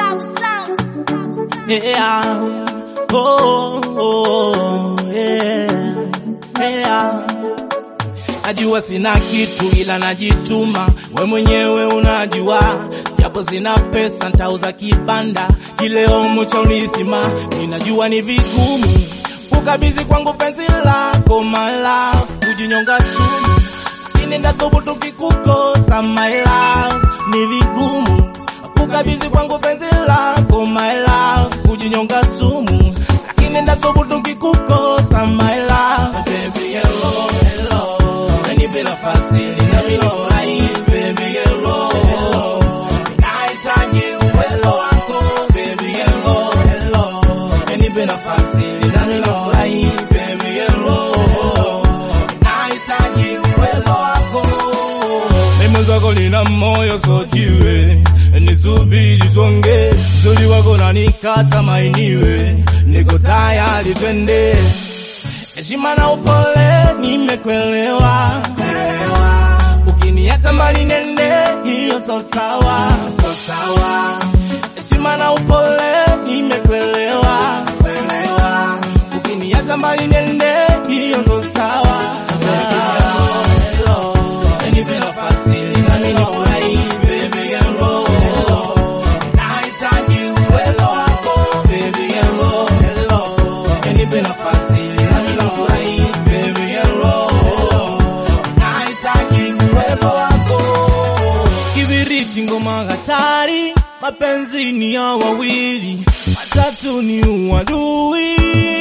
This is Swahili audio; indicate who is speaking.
Speaker 1: Yeah. Oh, oh, yeah. Yeah. Najua sina kitu ila najituma, we mwenyewe unajua, japo sina pesa ntauza kibanda kileo cha unithima. Ninajua ni vigumu kukabidhi kwangu penzi lako my love, kujinyonga sumu, lakini ndathubutu kikukosa my love, ni vigumu kukabidhi kwangu penzi lako my love, kujinyonga sumu, lakini ndathubutu kikukosa my love. Baby, hello, hello. Nipe nafasi ninamilorai baby hello nahitaji uwelo wako baby hello hello nipe nafasi ninamilorai baby hello nahitaji uwelo wako mimi zako nina moyo sojiwe nisubiri tuonge zuri wako nanikata mainiwe niko tayari twende heshima na upole nimekwelewa, ukiniacha mbali nende hiyo so sawa, so sawa. Heshima na upole nimekwelewa, kwelewa, ukiniacha mbali nende hiyo so sawa, so sawa. Hello, nipe nafasi ninanifurahi, baby hello, nahitaji uwelo wako, baby hello, hello, nipe nafasi ninanifurahi, baby hello, nahitaji uwelo wako. Kibiriti ngoma hatari, mapenzi ni ya wawili, watatu ni uadui.